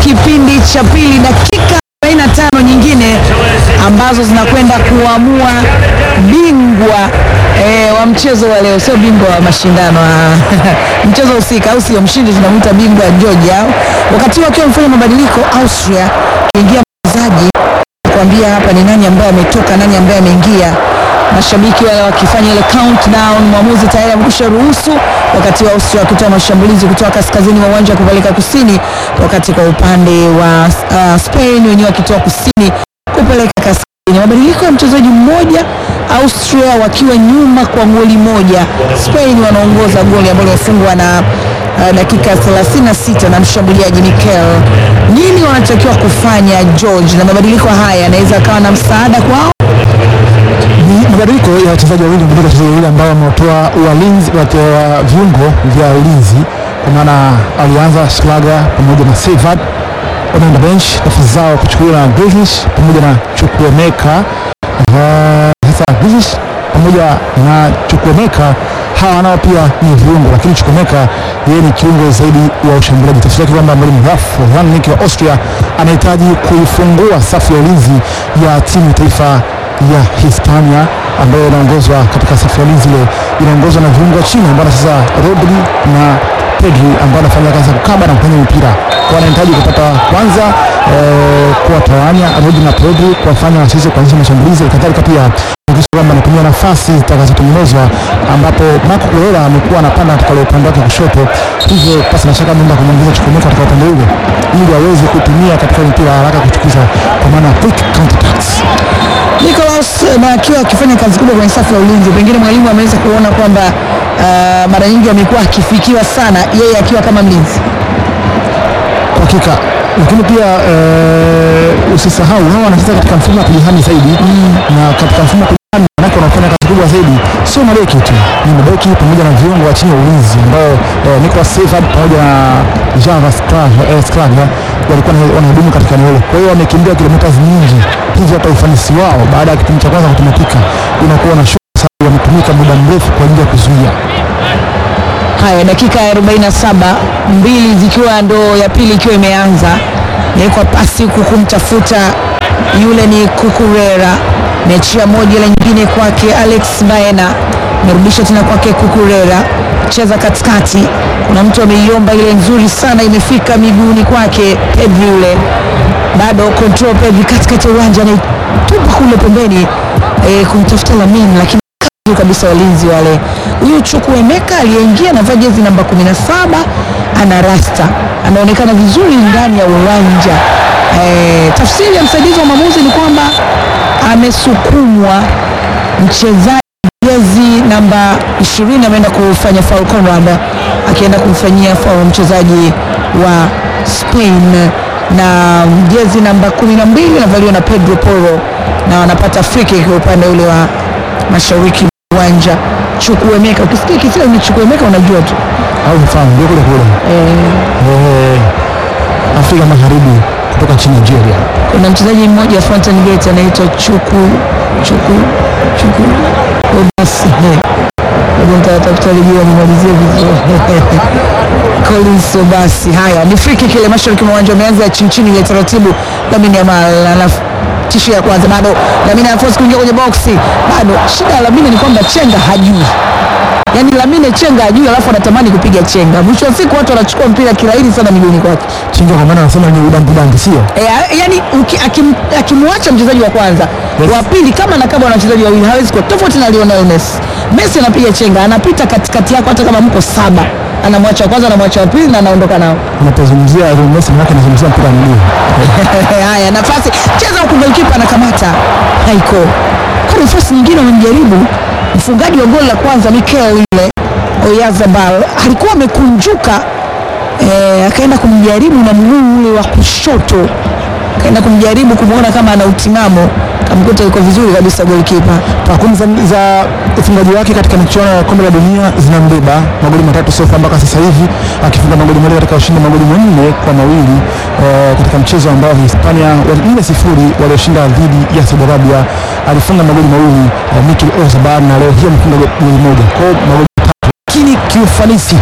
kipindi cha pili, dakika 45 nyingine ambazo zinakwenda kuamua bingwa e, wa mchezo wa leo, sio bingwa wa mashindano mchezo husika, au sio? Mshindi tunamwita bingwa Georgia. Wakati wakiwa wamefanya mabadiliko, Austria ingia mchezaji kuambia hapa ni nani ambaye ametoka, nani ambaye ameingia. Mashabiki wale wakifanya ile countdown, mwamuzi tayari amekwisha ruhusu, wakati wa Austria wakitoa mashambulizi kutoka kaskazini wa uwanja kupeleka kusini, wakati kwa upande wa uh, Spain wenyewe wakitoa kusini kupeleka kaskazini. Mabadiliko ya mchezaji mmoja, Austria wakiwa nyuma kwa goli moja, Spain wanaongoza goli ambalo limefungwa na uh, dakika 36 na mshambuliaji Mikel. Nini wanatakiwa kufanya George, na mabadiliko haya yanaweza akawa na msaada kwao? Ni mabadiliko ya wachezaji wawili kutoka wachezaji wawili ambao wametoa walinzi wa viungo vya ulinzi, kwa maana alianza Schlager pamoja na Sevad wanaenda bench, nafasi zao kuchukuliwa na Grealish pamoja na Chukwuemeka. Sasa Grealish pamoja na Chukwuemeka hawa nao pia ni viungo, lakini Chukwuemeka yeye ni kiungo zaidi wa ushambuliaji. Tafsiri yake kwamba mwalimu Ralf Rangnick wa Austria anahitaji kuifungua safu ya ulinzi ya timu ya taifa ya Hispania ambayo inaongozwa katika safu ya ulinzi ile inaongozwa na viungo wa chini ambao sasa Rodri na Pedri ambao anafanya kazi ya kukaba na kufanya mipira. Kwa anahitaji kupata kwanza eh, kuwatawanya Rodri na Pedri kuwafanya wasiweze kuanzisha mashambulizi, kadhalika pia kuhakikisha kwamba anatumia nafasi zitakazotengenezwa ambapo Marco Correa amekuwa anapanda katika ule upande wake kushoto, hivyo pasi na shaka muda kumwongeza Chukwuemeka katika upande ule ili aweze kutumia katika mpira haraka kuchukiza kwa maana quick counter attacks. Nicolas na akiwa akifanya kazi kubwa kwenye safu ya ulinzi, pengine mwalimu ameweza kuona kwamba uh, mara nyingi amekuwa akifikiwa sana yeye akiwa kama mlinzi. Kwa hakika lakini pia eh, usisahau hawa wanacheza katika mfumo wa kujihami zaidi na katika mfumo wa kujihami manake wanafanya kazi kubwa zaidi, sio mabeki tu, ni mabeki pamoja na viungo wa chini ya ulinzi ambao eh, Nicolas Sevad pamoja na Java Sclaga walikuwa wanahudumu katika eneo hilo. Kwa hiyo wamekimbia kilomita nyingi, hivyo hata ufanisi wao baada ya kipindi cha kwanza kutumika unakuwa na shughuli sababu wametumika muda mrefu kwa ajili ya kuzuia Haya, dakika ya 47 mbili zikiwa ndo ya pili ikiwa imeanza, nawekwa pasi huku kumtafuta yule ni Kukurera, mechia moja ile nyingine kwake Alex Baena, merudisha tena kwake Kukurera, cheza katikati, kuna mtu ameiomba ile nzuri sana, imefika miguuni kwake Pedri yule, bado control Pedri katikati ya uwanja, anaitupa kule pembeni e, kumtafuta Lamine lakini kabisa walinzi wale. Huyu Chukwuemeka aliyeingia anavaa jezi namba 17 ana rasta, anaonekana vizuri ndani ya uwanja. E, tafsiri ya msaidizi wa mwamuzi ni kwamba amesukumwa mchezaji jezi namba 20 ameenda kufanya foul, Conrad akienda kumfanyia foul mchezaji wa Spain, na jezi namba 12 inavaliwa na Pedro Porro na wanapata free kick upande ule wa mashariki uwanja. Chukwuemeka, ukisikia kisema ni Chukwuemeka unajua tu au mfano ndio kule kule eh, Afrika Magharibi kutoka nchini Nigeria. Kuna mchezaji mmoja Fountain Gate anaitwa Chuku Chuku Chuku basi nitatafuta lijua nimalizie vizuri Collins Obasi. Haya ni free kick ile mashariki mwa uwanja, umeanza chini chini ile taratibu. Lamine Yamal alafu tishu ya kwanza bado Lamine anaforce kuingia kwenye boksi, bado shida ya Lamine ni kwamba chenga hajui Yaani Lamine chenga hajui, alafu anatamani kupiga chenga. Mwisho wa siku watu wanachukua mpira kirahisi sana miguuni kwake. Chenga kwa maana anasema ni udambu dambu, sio E, yani akim, akimwacha mchezaji wa kwanza Yes. wa pili kama nakaba na wachezaji wawili hawezi kuwa tofauti na Lionel Messi. Messi anapiga chenga, anapita katikati yako hata kama mko saba, anamwacha wa kwanza, anamwacha wa pili na anaondoka nao. unapozungumzia Lionel Messi maana anazungumzia mpira wa miguu. Haya, nafasi cheza huku, golikipa anakamata haiko. Kwa nafasi nyingine wamemjaribu mfungaji wa goli la kwanza Mikel yule Oyarzabal alikuwa amekunjuka eh, akaenda kumjaribu na mguu ule wa kushoto, akaenda kumjaribu kumwona kama ana utimamo, kamkuta yuko vizuri kabisa golikipa. Takwimu za, za ufungaji wake katika michuano ya kombe la dunia zinambeba magoli matatu sofa mpaka sasa hivi, akifunga magoli mawili katika ushindi magoli manne kwa mawili eh, katika mchezo ambao Hispania nne sifuri walioshinda dhidi ya Saudi Arabia. Alifunga magoli mawili eh, Mikel Oyarzabal na leo hii amefunga goli moja, kwa hiyo magoli matatu, lakini kiufanisi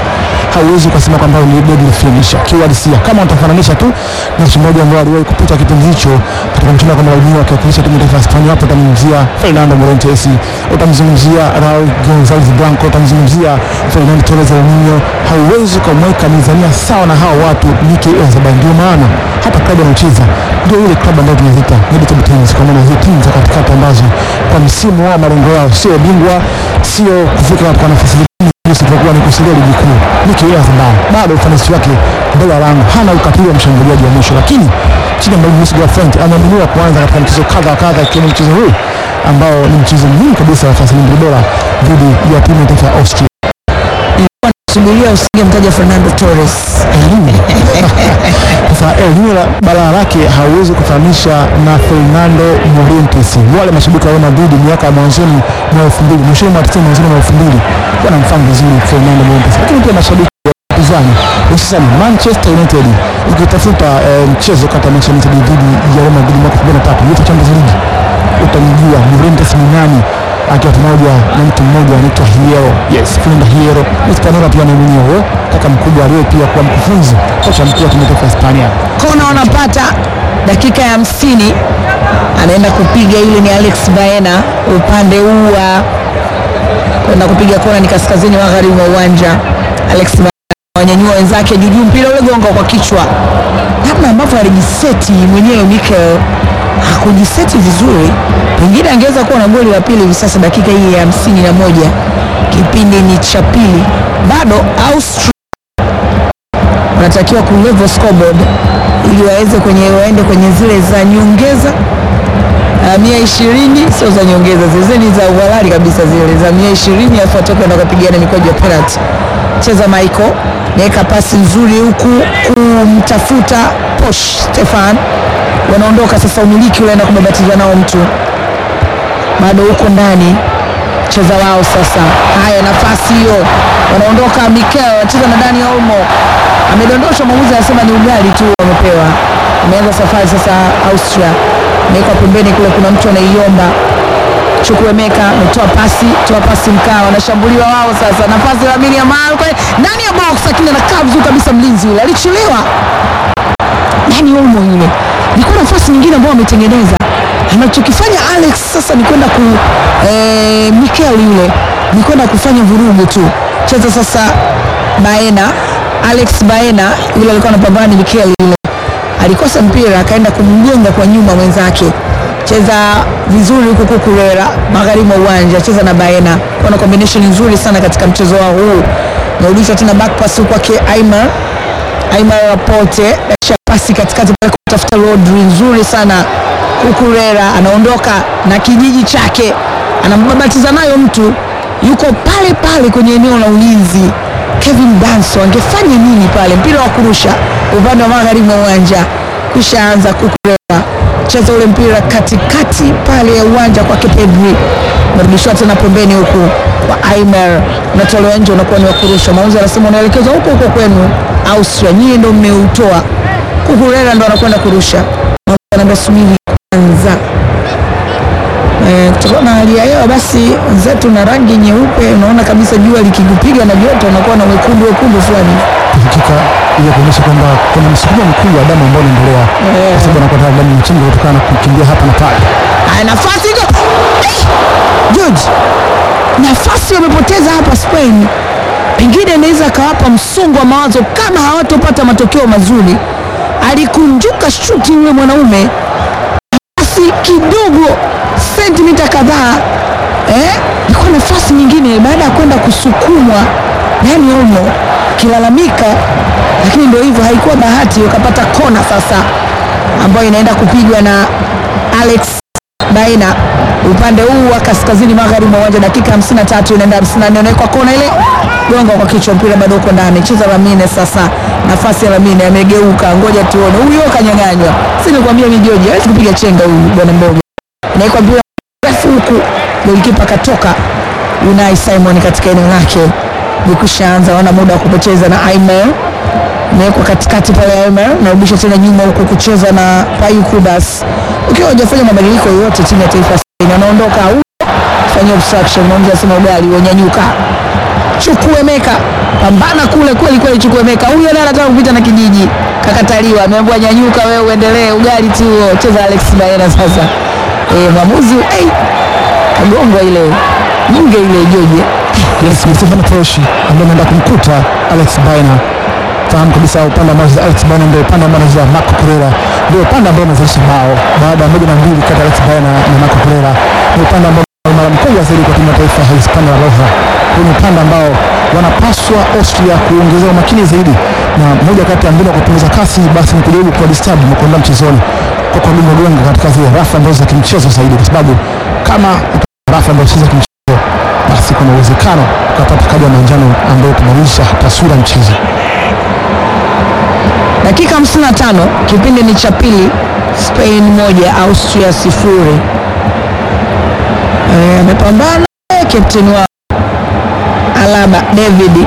hauwezi ukasema kwamba ni deadly finisher kiuhalisia, kama utafananisha tu na mchezaji ambaye aliwahi kupita kipindi hicho katika mchezo wa kombe la dunia akiwakilisha timu ya taifa ya Hispania. Hapo utamzungumzia Fernando Morientes, utamzungumzia Raul Gonzalez Blanco, utamzungumzia Fernando Torres Alminio. Hauwezi ukamweka mizania sawa na hao watu Mikel Oyarzabal. Ndio maana hata klabu anaocheza ndio ile klabu ambayo tunaziita mid-table teams, kwa maana hiyo timu za katikati ambazo kwa msimu wao malengo yao sio bingwa, sio kufika katika nafasi isipokuwa ni kusalia ligi kuu. Mikel Oyarzabal bado ufanisi wake mbele ya lango, hana ukatili wa mshambuliaji wa mwisho, lakini chini ya mwalimu Luis de la Fuente ameaminiwa kuanza katika mchezo kadha wa kadha, ikiwemo mchezo huu ambao ni mchezo muhimu kabisa wa fasili mbili bora dhidi ya timu ya taifa ya Austria. Subiria usingemtaja Fernando Torres. Elimu sasa, elimu la balaa lake hauwezi kufananisha na Fernando Morientes. Wale mashabiki wa Real Madrid miaka ya mwanzoni mwa elfu mbili mwishoni mwa tisini mwanzoni mwa elfu mbili wanamfahamu vizuri Fernando Morientes, lakini pia mashabiki wa upinzani hususan Manchester United, ukitafuta eh, mchezo kati ya Manchester United dhidi ya Real Madrid mwaka 2003 UEFA Champions League utamjua Morientes ni nani akiwa pamoja na mtu mmoja anaitwa Hierro. Yes, Fernando Hierro. Hispaniola pia ni mwenyewe kaka mkubwa aliye pia kuwa mkufunzi kocha mkuu wa timu ya taifa ya Hispania. Kona wanapata dakika ya hamsini, anaenda kupiga yule ni Alex Baena upande huu wa kwenda kupiga kona, ni kaskazini magharibi mwa uwanja. Alex Baena wanyanyua wenzake juujuu, mpira ule gonga kwa kichwa, namna ambavyo alijiseti mwenyewe Mikel hakujiseti vizuri, pengine angeweza kuwa na goli la pili hivi sasa. Dakika hii ya hamsini na moja kipindi ni cha pili, bado Austria wanatakiwa kulevel scoreboard ili waweze kwenye waende kwenye zile za nyongeza uh, mia ishirini sio za nyongeza, zile ni za uhalali kabisa, zile za mia ishirini alafu watoke na kupigana mikwaju ya penalty. Cheza Michael naweka pasi nzuri huku kumtafuta Posh Stefan, wanaondoka sasa, umiliki ule na kubabatizwa nao mtu bado huko ndani cheza wao sasa. Haya, nafasi hiyo, wanaondoka. Mikel anacheza na Dani Olmo, amedondoshwa. Mwamuzi anasema ni ugali tu wamepewa. Ameanza safari sasa. Austria amewekwa pembeni kule, kuna mtu anaiomba. Chukwuemeka ametoa pasi, toa pasi mkaa, wanashambuliwa wao sasa. Nafasi ya Lamine Yamal kwa ndani ya box, lakini anakaa vizuri kabisa. Mlinzi yule alichelewa. Dani Olmo yule, ilikuwa nafasi nyingine ambayo wametengeneza anachokifanya Alex sasa ni kwenda ku eh, Mikel yule ni kwenda kufanya vurugu tu. Cheza sasa Baena, Alex Baena yule alikuwa anapambana ni Mikel yule, alikosa mpira akaenda kumgonga kwa nyuma mwenzake. Cheza vizuri huku Kukurera magharibi mwa uwanja, cheza na Baena, kuna combination nzuri sana katika mchezo wao huu. Narudishwa tena back pass kwake Aimar Aimar Laporte, pasi katikati pale kutafuta Rodri, nzuri sana Kukurera anaondoka na kijiji chake, anambabatiza nayo mtu yuko pale pale kwenye eneo la ulinzi. Kevin Danso angefanya nini pale? Mpira wa kurusha upande wa magharibi mwa uwanja, kisha anza Kukurera cheza ule mpira katikati pale ya uwanja kwake Pedri, narudishwa tena pembeni huku kwa Aimer, unatolewa nje, unakuwa ni wa kurusha. Mauzi anasema unaelekezwa huko huko kwenu Austria, nyie ndo mmeutoa. Kukurera ndo anakwenda kurusha, anaambia subiri kwanza. Eh, kutokana na hali ya hewa basi wenzetu na rangi nyeupe, unaona kabisa jua likikupiga na joto unakuwa na wekundu wekundu fulani. Hakika ili kuonyesha kwamba kuna msukumo mkubwa wa damu ambao unaendelea kwa sababu anakuwa tayari damu nchini kutokana na kukimbia hapa na pale. Haya, nafasi iko Eh! George, nafasi wamepoteza hapa Spain, pengine inaweza akawapa msongo wa mawazo kama hawatopata matokeo mazuri. Alikunjuka shuti yule mwanaume nafasi kidogo sentimita kadhaa eh, ilikuwa nafasi nyingine baada ya kwenda kusukumwa Dani Olmo kilalamika, lakini ndio hivyo, haikuwa bahati, wakapata kona sasa ambayo inaenda kupigwa na Alex Baena upande huu wa kaskazini magharibi mwa uwanja. Dakika 53 inaenda 54, inawekwa kona ile, gonga kwa kichwa, mpira bado uko ndani. Cheza Lamine sasa, nafasi ya Lamine amegeuka, ngoja tuone huyo kanyang'anywa. Si nikwambia mijoji hawezi kupiga chenga huyu bwana mdogo, inawekwa mpira refu huku, golikipa katoka Unai Simon katika eneo lake, nikushaanza wana muda wa kupoteza na Aimer imewekwa katikati pale Aimer, narudisha tena nyuma huku kucheza na Payu Kubas. Ukiwa hujafanya mabadiliko yoyote, timu ya taifa ya Spain anaondoka au fanyia obstruction, mmoja anasema ugali wanyanyuka Chukwuemeka pambana kule kweli kweli. Chukwuemeka huyo naye anataka kupita na kijiji, kakataliwa, ameambiwa nyanyuka, wewe uendelee, ugali tu huo, cheza Alex Baena sasa. Eh, mwamuzi hey, kagongwa ile nyinge ile Joje Yes, Stefano Toshi ambaye anaenda kumkuta Alex Baina. Fahamu kabisa upande ambao anacheza Alex Baina ndio upande ambao anacheza Marco Pereira, ndio upande ambao unazalisha bao baada ya moja na mbili kati ya Alex Baina na Marco Pereira. Ni upande ambao una mara mkubwa zaidi kwa timu ya taifa ya Hispania La Roja. Huu ni upande ambao wanapaswa Austria kuongezea umakini zaidi, na moja kati ya mbinu ya kupunguza kasi basi ni kujaribu kuwa disturb na kuondoa mchezoni kwa kugonga gonga katika zile rafu ambazo za kimchezo zaidi, kwa sababu kama rafu ambazo si za kimchezo basi kuna uwezekano ukapata kadi ya manjano ambayo kubadilisha taswira ya mchezo. dakika 55 kipindi ni cha pili, Spain moja Austria sifuri. Eh, amepambana eh, captain wa Alaba David,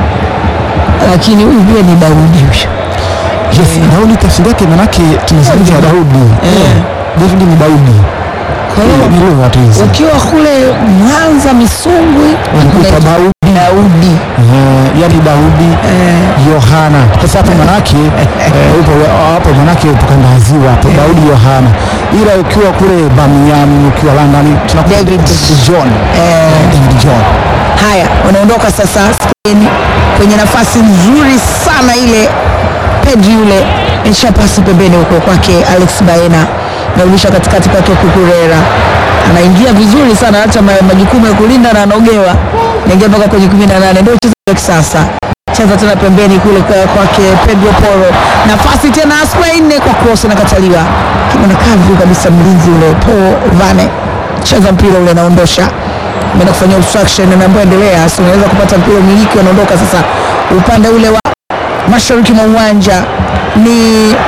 lakini huyu pia ni Daudi huyu. Yes, Daudi tafsiri yake manake tunazungumza Daudi. Eh. David ni Daudi. Kwa hiyo Ni lugha tu hizi. ukiwa kule Mwanza Misungwi Wanakuita unaitwa Daudi. Daudi Eh, yaani Daudi Yohana. Sasa hapo manake eh, upo hapo manake upo kanda ya ziwa hapo Daudi Yohana. Ila ukiwa kule Birmingham, ukiwa London tunakuta David. David John. Eh. David John. Haya, wanaondoka sasa Spain kwenye nafasi nzuri sana ile. Pedri yule nisha pasi pembeni huko kwake Alex Baena, narudisha katikati kwake Kukurera, anaingia vizuri sana, hata ma- majukumu ya kulinda na anaogewa, naingia mpaka kwenye 18 ndio uchezaji wa kisasa. Cheza tena pembeni kule kwa- kwake Pedro Porro, nafasi tena Spain kwa cross inakataliwa, anakaa vizuri kabisa mlinzi ule Paul Vane, cheza mpira ule, naondosha ameenda kufanyia obstruction, ameambiwa endelea, si unaweza kupata mpira umiliki. Wanaondoka sasa upande ule wa mashariki mwa uwanja ni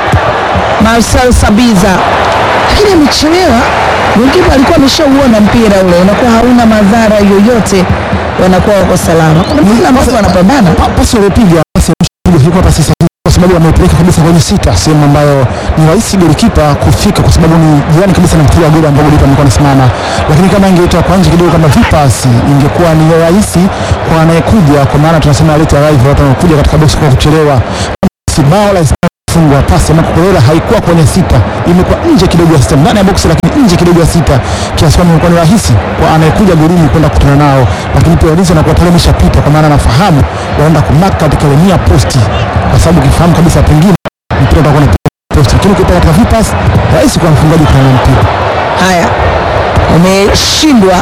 Marcel Sabiza, lakini amechelewa. Golikipa alikuwa ameshauona mpira ule, unakuwa hauna madhara yoyote, wanakuwa wako salama. Kuna mpira ambapo wanapambana Pa- pasi waliopiga pasi ya mwisho ilikuwa pasi sahihi kwa sababu amepeleka kabisa kwenye sita, sehemu ambayo ni rahisi golikipa kufika kwa sababu ni jirani kabisa na mpira wa goli ambao golikipa alikuwa anasimama, lakini kama ingetoa kwa nje kidogo kama vipasi, ingekuwa ni rahisi kwa anayekuja, kwa maana tunasema late arrival, watu wanakuja katika box kwa kuchelewa. Si bao la Hispania fungwa pasi ya Marco Pereira haikuwa kwenye sita, imekuwa nje kidogo ya sita, ndani ya box lakini nje kidogo ya sita, kiasi kwamba imekuwa ni rahisi kwa anayekuja golini kwenda kukutana nao, lakini pia walinzi wanakuwa tayari wameshapita, kwa maana anafahamu waenda kumaka katika ile nia posti, kwa sababu ukifahamu kabisa pengine mpira utakuwa na posti, lakini ukipa katika vipas rahisi kwa mfungaji kutana na mpira. haya. Wameshindwa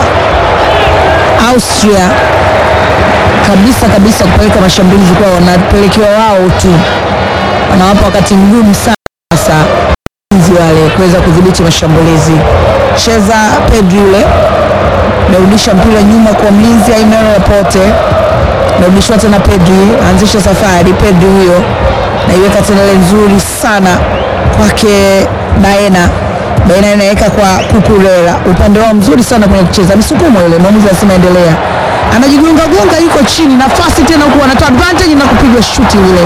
Austria kabisa kabisa kupeleka mashambulizi kwao, wanapelekewa wao tu, wanawapa wakati mgumu sana sasa walinzi wale kuweza kudhibiti mashambulizi. Cheza Pedri yule, narudisha mpira nyuma kwa mlinzi Aimero Laporte, narudishwa tena Pedri, anzisha safari. Pedri huyo naiweka tena ile nzuri sana kwake Baena. Baena inaweka kwa Kukurera, upande wao mzuri sana kwenye kucheza, misukumo ile, mwamuzi anasema endelea, anajigonga gonga, yuko chini, nafasi tena huku, wanatoa advantage na kupigwa shuti ile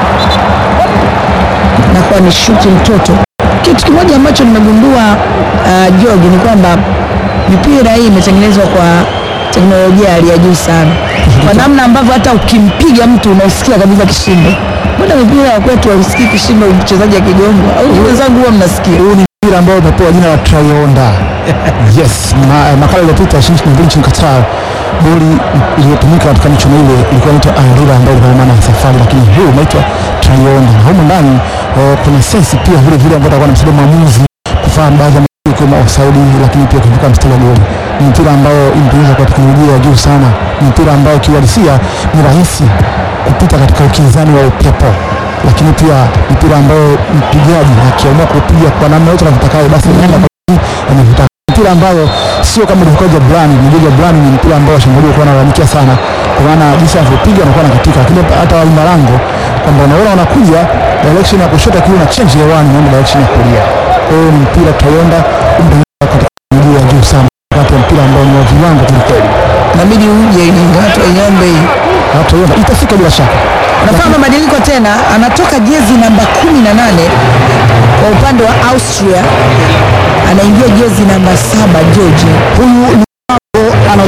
nakuwa ni shuti mtoto. Kitu kimoja ambacho nimegundua uh, George ni kwamba mipira hii imetengenezwa kwa teknolojia ya hali ya juu sana, kwa namna ambavyo hata ukimpiga mtu unausikia kabisa kishindo. Mbona mipira ya kwetu hausikii kishindo mchezaji akigongwa? Au wenzangu huwa mnasikia? Huu ni mpira ambao umepewa jina la Trionda. Yes, ma, makala iliyopita nchini nchini Qatar boli iliyotumika katika michuano ile ilikuwa inaitwa Arira ambayo ilikuwa na maana ya safari, lakini huu unaitwa Trionda. Na humu ndani eh, kuna sensi pia vile vile ambayo atakuwa anamsaidia mwamuzi kufahamu baadhi ya matukio kama offside, lakini pia kuvuka mstari wa goli. Ni mpira ambao imetengenezwa kwa teknolojia ya juu sana. Ni mpira ambao kiuhalisia ni rahisi kupita katika ukinzani wa upepo lakini pia mpira ambao mpigaji akiamua kupiga kwa namna yote anavyotakayo basi anaenda kwa juu anavyotaka. Mpira ambayo sio kama ilivyokuwa Jablani. Ni Jablani ni mpira ambao washambuliwa kwa wanalalamikia sana, kwa maana jinsi anavyopiga anakuwa anakatika, lakini hata walinda lango kwamba unaona wanakuja direction ya kushoto, akiwa na change hewani naenda direction ya kulia. Kwa hiyo ni mpira Toyonda umetengenezwa katika teknolojia ya juu sana, wakati wa mpira ambao ni wa viwango kwelikweli. Inabidi uje ili watu waiombe hii. Na Toyonda itafika bila shaka. Unafanya mabadiliko tena, anatoka jezi namba 18 kwa upande wa Austria, anaingia jezi namba saba George. Huyu ni mambo anaotoka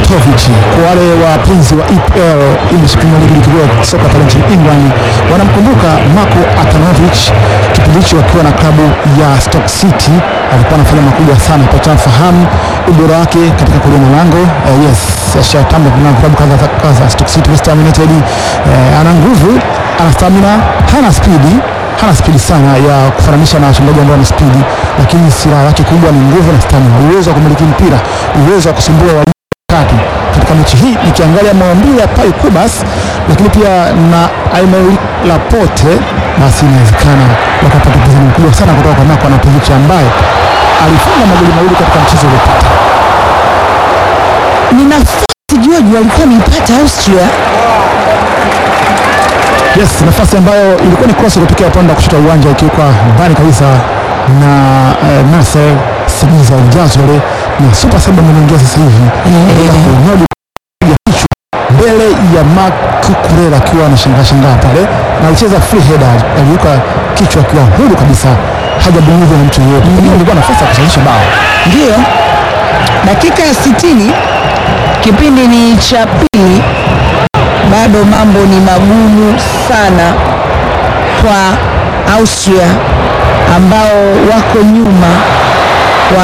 Anatovic. Kwa wale wapenzi wa EPL, English Premier League, ligi kuu ya soka pale nchini England, wanamkumbuka Marko Atanovic kipindi hicho akiwa na klabu ya Stoke City, alikuwa anafanya makubwa sana. Tunafahamu ubora wake katika kulinda lango. Uh, yes, ashatamba kuna klabu kadha kadha, Stoke City, West Ham United. Uh, ana nguvu, ana stamina, hana spidi hana spidi sana ya kufananisha na wachezaji ambao wana spidi, lakini silaha yake kubwa ni nguvu na stamina, uwezo wa kumiliki mpira, uwezo wa kusumbua wa kati. Katika mechi hii nikiangalia maumbile ya Pai Kubas, lakini pia na Aimeri Laporte, basi inawezekana wakapata upinzani mkubwa sana kutoka kwa Marko Anatovic ambaye alifunga magoli mawili katika mchezo uliopita. Ni nafasi George walikuwa wameipata Austria Yes, nafasi ambayo ilikuwa ni cross kutokea upande wa kushoto wa uwanja ikiwekwa mbali kabisa na uh, Nasser Simiza Jazole na super sub ameingia sasa hivi Anaenda kunyodi kupiga kichwa mbele ya Mark Kurela akiwa anashangaa shangaa pale na alicheza free header, aliweka kichwa akiwa huru kabisa, hajabonyezwa na mtu yeyote. Pengine ilikuwa nafasi ya kusawazisha bao. Ndiyo, dakika ya sitini kipindi ni cha pili, bado mambo ni magumu sana kwa Austria ambao wako nyuma kwa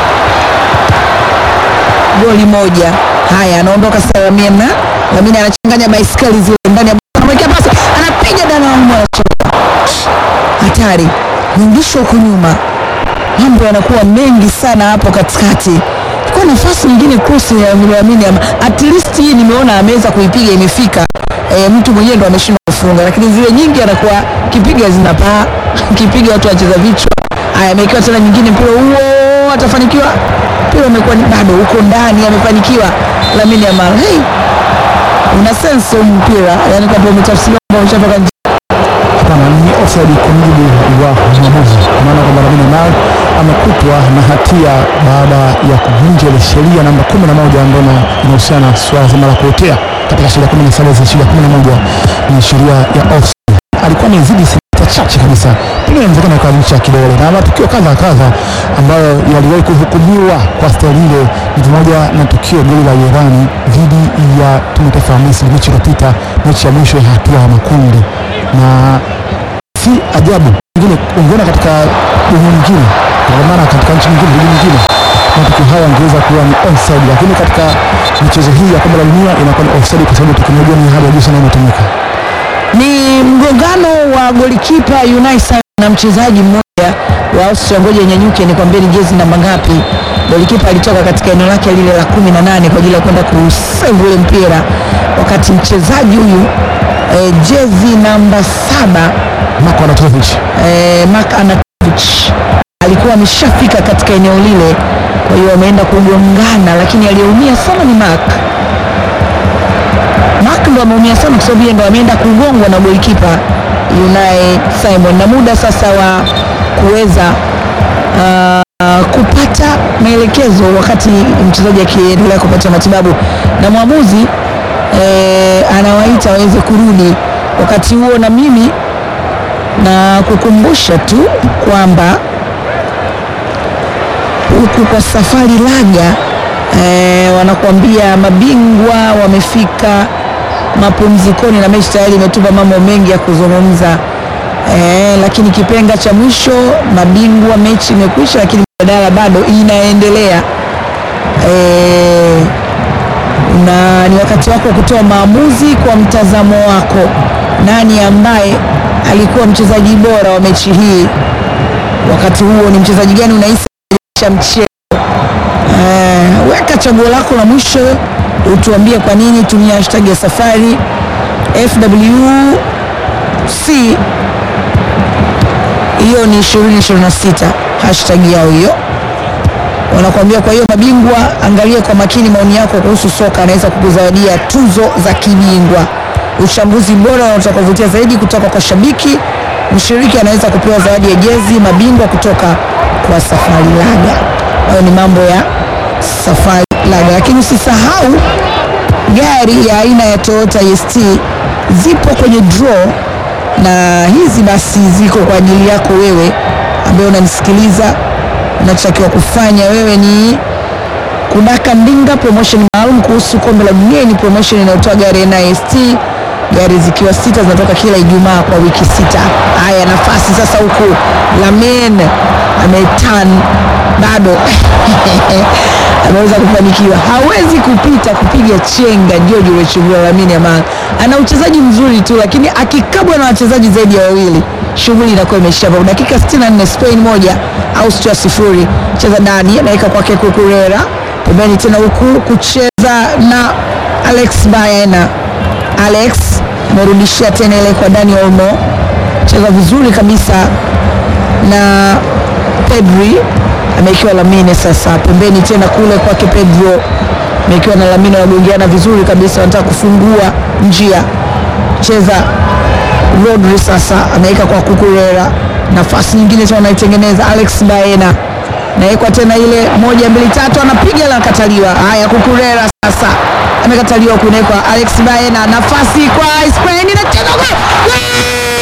goli moja. Haya, anaondoka sasa Lamina. Lamina anachanganya baiskeli zile ndani ya anamwekea pasi, anapiga dana wa mwa hatari, nyingishwa huku nyuma mambo yanakuwa mengi sana hapo katikati. Kwa nafasi nyingine cross ya Lamine Yamal, at least hii nimeona ameweza kuipiga imefika. E, mtu mwenyewe ndo ameshindwa kufunga, lakini zile nyingi anakuwa kipiga zinapaa kipiga watu wacheza vichwa. Haya, amewekewa tena nyingine, mpira huo atafanikiwa? Mpira umekuwa ni bado huko ndani, amefanikiwa Lamine Yamal. Hey, una sense huu mpira, yani kwamba umetafsiriwa kwamba umeshatoka nje. Hapana, ni offside kwa mujibu wa mwamuzi, kwa maana kwamba Lamine Yamal amekutwa na hatia baada ya kuvunja ile sheria namba 11 ambayo ina- inahusiana na swala zima la kuotea katika sheria 17 za sheria 11 ni sheria ya offside. Alikuwa amezidi sentimita chache kabisa, pengine inawezekana akalisha kidole, na matukio kadha kadha ambayo yaliwahi kuhukumiwa kwa staili ile ni pamoja na tukio goli la Irani dhidi ya timu ya taifa ya Misri mechi iliyopita, mechi ya mwisho ya hatua ya makundi na si ajabu pengine ungeona katika dunia nyingine, kwa maana katika nchi nyingine, ligi nyingine, matukio haya yangeweza kuwa ni onside, lakini katika michezo hii ya kombe la dunia inakuwa ni offside kwa sababu teknolojia ni hali ya juu sana inatumika. ni mgongano wa golikipa Unai Simon na mchezaji mmoja wa Austria. Ngoja nyanyuke nikwambie ni jezi namba ngapi. Golikipa alitoka katika eneo lake lile la kumi na nane kwa ajili ya kwenda kusave ule mpira, wakati mchezaji huyu eh, jezi namba saba Marko Anatovic eh, Mark Anatovic alikuwa ameshafika katika eneo lile, kwa hiyo ameenda kugongana, lakini aliyeumia sana ni Mark. Mark ndo ameumia sana kwa sababu yeye ndo ameenda kugongwa na golikipa Unai Simon, na muda sasa wa kuweza uh, kupata maelekezo wakati mchezaji akiendelea kupata matibabu na mwamuzi eh, anawaita waweze kurudi. Wakati huo na mimi na kukumbusha tu kwamba huku kwa safari laga eh, wanakuambia mabingwa wamefika mapumzikoni na mechi tayari imetupa mambo mengi ya kuzungumza eh, lakini kipenga cha mwisho mabingwa mechi imekwisha, lakini mjadala bado inaendelea eh, na ni wakati wako wa kutoa maamuzi kwa mtazamo wako. Nani ambaye alikuwa mchezaji bora wa mechi hii? Wakati huo ni mchezaji gani unahisi cha mchezo? Eh, weka chaguo lako la mwisho, utuambie kwa nini. Tumia hashtag ya safari FWC, hiyo ni 2026 hashtag yao hiyo wanakuambia. Kwa hiyo mabingwa, angalia kwa makini maoni yako kuhusu soka, anaweza kukuzawadia tuzo za kibingwa. Uchambuzi bora na utakaovutia zaidi kutoka kwa shabiki mshiriki anaweza kupewa zawadi ya jezi mabingwa kutoka kwa Safari Laga. Hayo ni mambo ya Safari Laga, lakini usisahau gari ya aina ya Toyota IST zipo kwenye draw, na hizi basi ziko kwa ajili yako wewe ambaye unanisikiliza unachotakiwa kufanya wewe ni Kudaka Ndinga, promotion maalum kuhusu kombe la dunia. Ni promotion inayotoa gari NIST, gari zikiwa sita zinatoka kila Ijumaa kwa wiki sita. Haya, nafasi sasa huku Lamin ametan bado ameweza kufanikiwa, hawezi kupita kupiga chenga. George Wechugula Lamine Yamal ana uchezaji mzuri tu, lakini akikabwa na wachezaji zaidi ya wawili shughuli inakuwa imeisha. Kwa dakika 64 Spain moja Austria sifuri. Cheza ndani, anaweka kwake Kukurera pembeni tena huku kucheza na Alex Baena. Alex amerudishia tena ile kwa Dani Olmo, cheza vizuri kabisa na Pedri amekiwa Lamine sasa pembeni tena kule kwake Pedro amekiwa na Lamine, wanagongeana vizuri kabisa, wanataka kufungua njia. Cheza Rodri sasa ameweka kwa Kukurera, nafasi nyingine tena anaitengeneza Alex Baena, nawekwa tena ile moja mbili tatu, anapiga la kataliwa. Haya, Kukurera sasa amekataliwa, kunekwa Alex Baena, nafasi kwa Spain, inacheza gol! Gol!